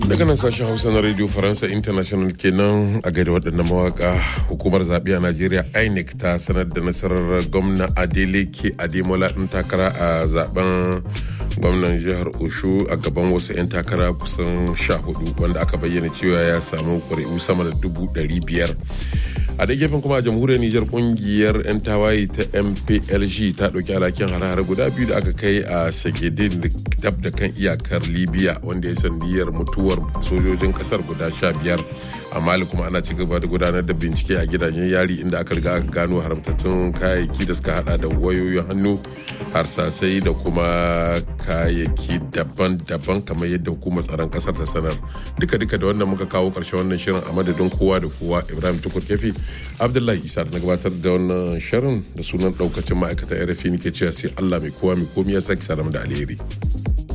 daga nan sashen hausa na radio faransa international kenan a gaida waɗannan mawaka hukumar zaɓe a najeriya inec ta sanar da nasarar gwamna adeleke ademola ɗin takara a zaben gwamnan jihar oshu a gaban wasu 'yan takara kusan sha hudu wanda aka bayyana cewa ya samu ƙuri'u sama da dubu ɗari biyar a da gefen kuma a jamhuriyar nijar kungiyar 'yan tawaye ta mplg ta ɗauki alhakin hare-hare guda biyu da aka kai a shagedin dab da kan iyakar libya wanda ya sandiyar mutuwar sojojin kasar guda sha biyar a mali kuma ana ci gaba da gudanar da bincike a gidajen yari inda aka riga aka gano haramtattun kayayyaki da suka hada da wayoyin hannu harsasai da kuma kayayyaki daban-daban kamar yadda hukumar tsaron kasar ta sanar duka-duka da wannan muka kawo karshen wannan shirin a madadin kowa da kowa ibrahim tukur kefi abdullahi isa na gabatar da wannan shirin da sunan daukacin ma'aikatan rfi ke cewa sai allah mai kowa mai komi ya sake sa da alheri.